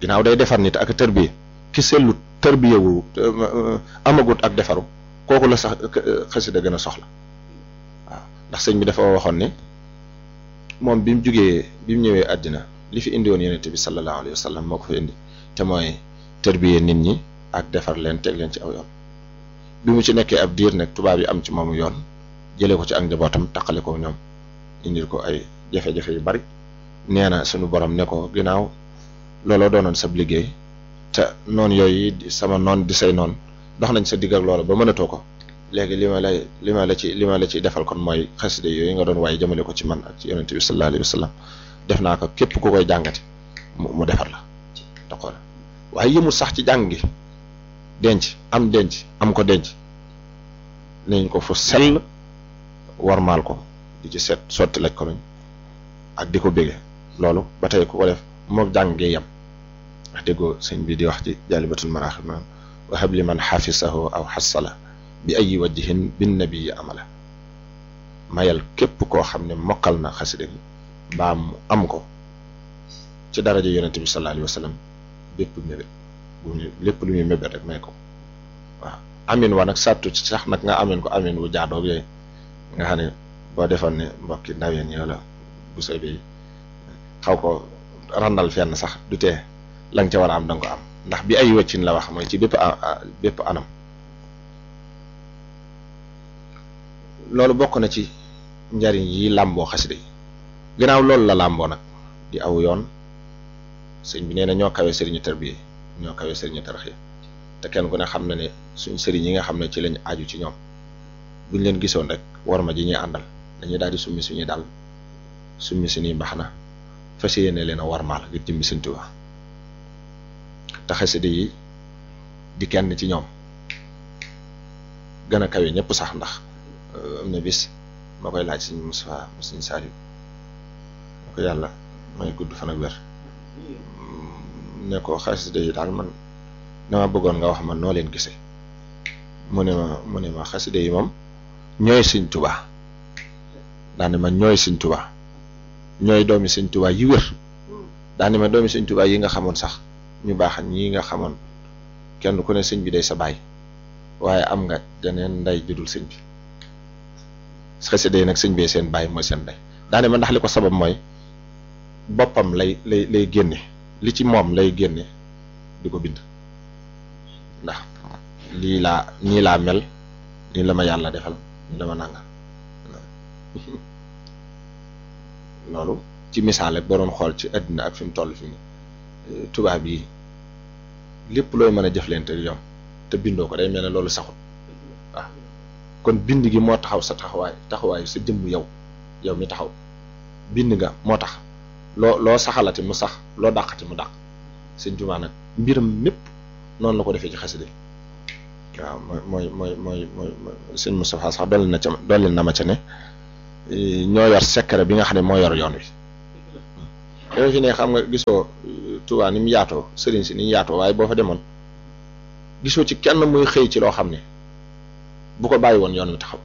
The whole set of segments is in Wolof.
ginnaaw day defar nit ak tërbiye ki sellut tërbiyewu amagut ak defaru kooku la sax xasida gën a soxla waaw ndax sëñ bi dafa waxoon ne moom bi mu jugee bi mu ñëwee àddina li fi indi woon yonente bi sallallahu alayhi wa sallam moo ko fa indi te mooy tërbiye nit ñi ak defar leen teg leen ci aw yoon bi mu ci nekkee ab diir nag tubaab yi am ci moomu yoon jëlee ko ci ak njabootam taqale ko ñoom indil ko ay jafe-jafe yu bari nee na suñu borom ne ko ginnaaw looloo doonoon sab liggéey te noon yooyu sama noon di say noon dox nañ sa digg ak loola ba mënatoo ko léegi li ma lay li ma la ci li ma la ci defal kon mooy xaside yooyu nga doon waaye jëmale ko ci man ak ci yonente bi sallallahu alayhi wa sallam def naa ko képp ku koy jàngati mu defar la te xool waaye yëmul sax ci jàng gi denc am denc am ko denc nañ ko fu sell warmaal ko di ci set sotti laj ko lañ ak di ko bége loolu ba tey ku ko def mook jàng gee yem wax déggoo sëñ bi di wax ci jaalibatul maraaxib naan wahab li man xafisahu aw xasala bi ayi wajjihin bin nabii amala mayal képp koo xam ne mokkal na xasida gi mbaa mu am ko ci daraja yonente bi sallallahu alayhi wa sallam bépp mébét bu ñu lépp lu muy mébét rek may ko waaw amin wa nag sàttu ci sax nag nga amin ko amin wu jaadoog yooyu nga xam ne boo defoon ne mbokki ndaween yi wala bu soy bi xaw ko randal fenn sax du tee la nga ca war a am da nga ko am ndax bi ay wëccin la wax mooy ci bépp bépp anam loolu bokk na ci njariñ yi làmboo xasida yi ginnaaw loolu la làmboo nag di aw yoon sëñ bi nee na ñoo kawe sëriñu tarbiya ñoo kawe sëriñu tarxiya te kenn ku ne xam na ne suñ sëriñ yi nga xam ne ci lañ aju ci ñoom buñ leen gisoon rek war ma ji ñuy àndal dañuy daal di summi suñuy dal summi suñuy mbax na fas yéene leen a warmaal ngir jëmmi Sëñ Tuubaa te xasida yi di kenn ci ñoom gën a kawe ñëpp sax ndax am na bis ma koy laaj Sëñ Mustafaa Sëñ Saaliw ma ko yàlla may gudd fan ak wér ne ko xasida yi daal man dama bëggoon nga wax man noo leen gisee mu ne ma mu ne ma xasida yi moom ñooy Sëñ Tuubaa daane ma ñooy Sëñ Tuubaa ñooy doomi Sëñ Tuubaa yi wér daane ma doomi Sëñ Tuubaa yi nga xamoon sax ñu baax ñii nga xamoon kenn ku ne sëñ bi day sa baay waaye am nga jeneen nday judul sëñ bi xasida yi nag sëñ bee seen baay mooy seen nday daane ma ndax li ko sabab mooy boppam lay lay lay génne li ci moom lay génne di ko bind ndax lii laa nii laa mel nii la ma yàlla defal nii la ma nanga loolu ci misaal rek boo doon xool ci àddina ak fi mu toll fi mu tubaab yi lépp looy mën a jëflante yow te bindoo ko day mel ne loolu saxul waaw kon bind gi moo taxaw sa taxawaay taxawaay sa jëmm yow yow mi taxaw bind nga moo tax loo loo saxalati mu sax loo dàqati mu dàq sëñ Tuubaa nag mbiram mépp noonu la ko defee ci xasida waaw mooy mooy mooy mooy mooy sëñ Moustapha sax dolli na ca dolli na ma ca ne ñoo yor secret bi nga xam ne moo yor yoon wi yow fi ne xam nga gisoo Tuubaa ni mu yaatoo sëriñ si ni ñu yaatoo waaye boo fa demoon gisoo ci kenn muy xëy ci loo xam ne bu ko bàyyi woon yoon wi taxaw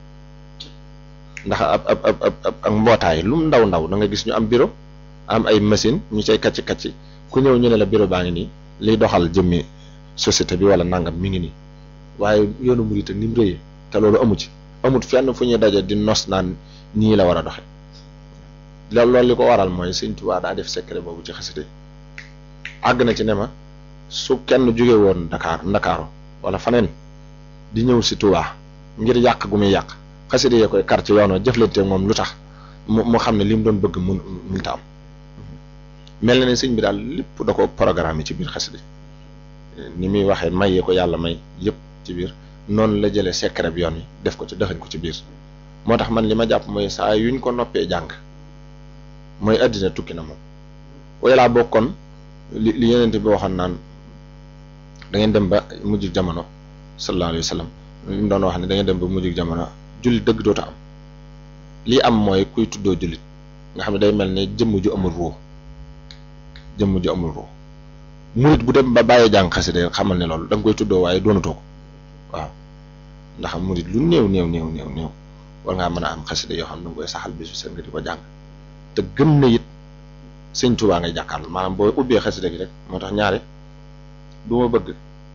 ndax ab ab ab ab ak mbootaay lu mu ndaw ndaw da nga gis ñu am bureau am ay machine ñu cay kacci kacci ku ñëw ñu ne la bureau baa ngi nii liy doxal jëmmi société bi wala nangam mi ngi nii waaye yoonu murit ni mu rëyee te loolu amu ci amut fenn fu ñuy daje di nos naan nii la war a doxe loolu loolu li ko waral mooy Sëñ Tuubaa daa def secret boobu ci xasida àgg na ci ne ma su kenn jóge woon Dakar Ndakaaru wala faneen di ñëw si Tuubaa ngir yàq gu muy yàq xasida yee koy kar ci yoon wa jëflante moom lu tax mu mu xam ne li mu doon bëgg mun munta am mel na ne sëñ bi daal lépp da ko programme ci biir xasida ni muy waxee mayee ko yàlla may yëpp ci biir noonu la jëlee secret bi yoon yi def ko ci dëxañ ko ci biir moo tax man li ma jàpp mooy saa yuñ ko noppee jàng mooy àddina tukki na moom waaye laa bokkoon li li yeneen bi waxoon naan da ngeen dem ba mujj jamono sallallahu alayhi wa sallam li mu doon wax ne da ngeen dem ba mujj jamono jullit dëgg dootu am lii am mooy kuy tuddoo jullit nga xam ne day mel ne jëmm ju amul ruux jëmm ju amul ruux murit bu dem ba bàyyee jàng xasida xamal ne loolu da nga koy tuddoo waaye doonatoo ko waaw ndax murit lu néew néew néew néew néew war ngaa mën a am xasida yoo xam ne da nga koy saxal bisu seen nga di ko jàng te gëm na it sëñ Tuubaa ngay jàkkaarloo maanaam boo ubbee xasida gi rek moo tax ñaare du ma bëgg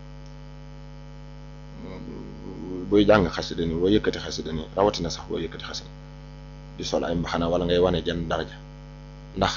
booy jàng xasida ni boo yëkkati xasida ni rawatina sax boo yëkkati xasida di sol ay mbaxana wala ngay wane jenn daraja ndax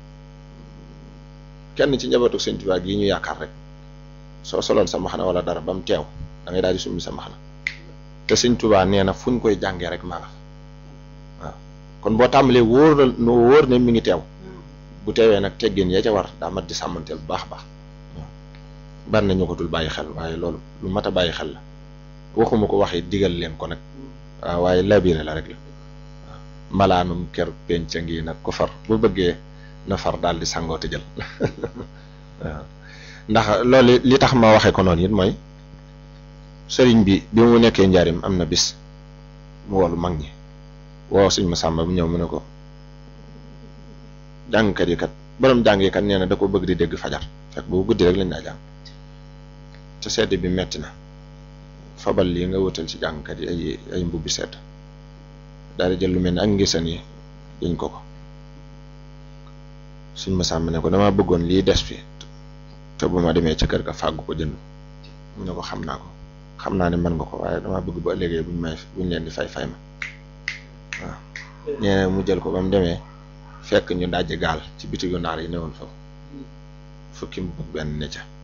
kenn ci njabootu sëñ Tuubaa gii ñu yaakaar rek soo soloon sa mbaxana wala dara ba mu teew da ngay daal di summi sa mbaxana te sëñ Tuubaa nee na fu ñu koy jàngee rek maa nga fa waaw kon boo tàmbalee wóor na no wóor ne mi ngi teew bu teewee nag teggin ya ca war daa mat di sàmmanteel bu baax a baax bari na ñu ko dul bàyyi xel waaye loolu lu mat a bàyyi xel la waxuma ko waxee digal leen ko nag waaw waaye labiré la rek la waaw malaanum ker penc ngi nag ko far bu bëggee na far daal di sangoo te jël waaw ndax loolu li tax ma waxee ko noonu it mooy sëriñ bi bi mu nekkee njaarim am na bis mu woolu mag ñi woo suñ ma sàmba bu ñëw mu ne ko jàngkat yi kat borom jàng yi kat nee na da ko bëgg di dégg fajar fekk boobu guddi rek lañ daa jàng te sedd bi metti na fabal lii nga wutal ci jàngkat yi ay ay mbubbi sedd daal di jël lu mel ni ak ngisan yi dañ ko ko suñ ma sàmba ne ko dama bëggoon lii des fi te bu ma demee ca kër ga fàggu ko jënd mu ne ko xam naa ko xam naa ne mën nga ko waaye dama bëgg ba ëllëgee buñ may buñ leen di fay fay ma waaw nee mu jël ko ba mu demee fekk ñu dajji gaal ci bitigu naar yi newoon foofu fukki mu benn ne ca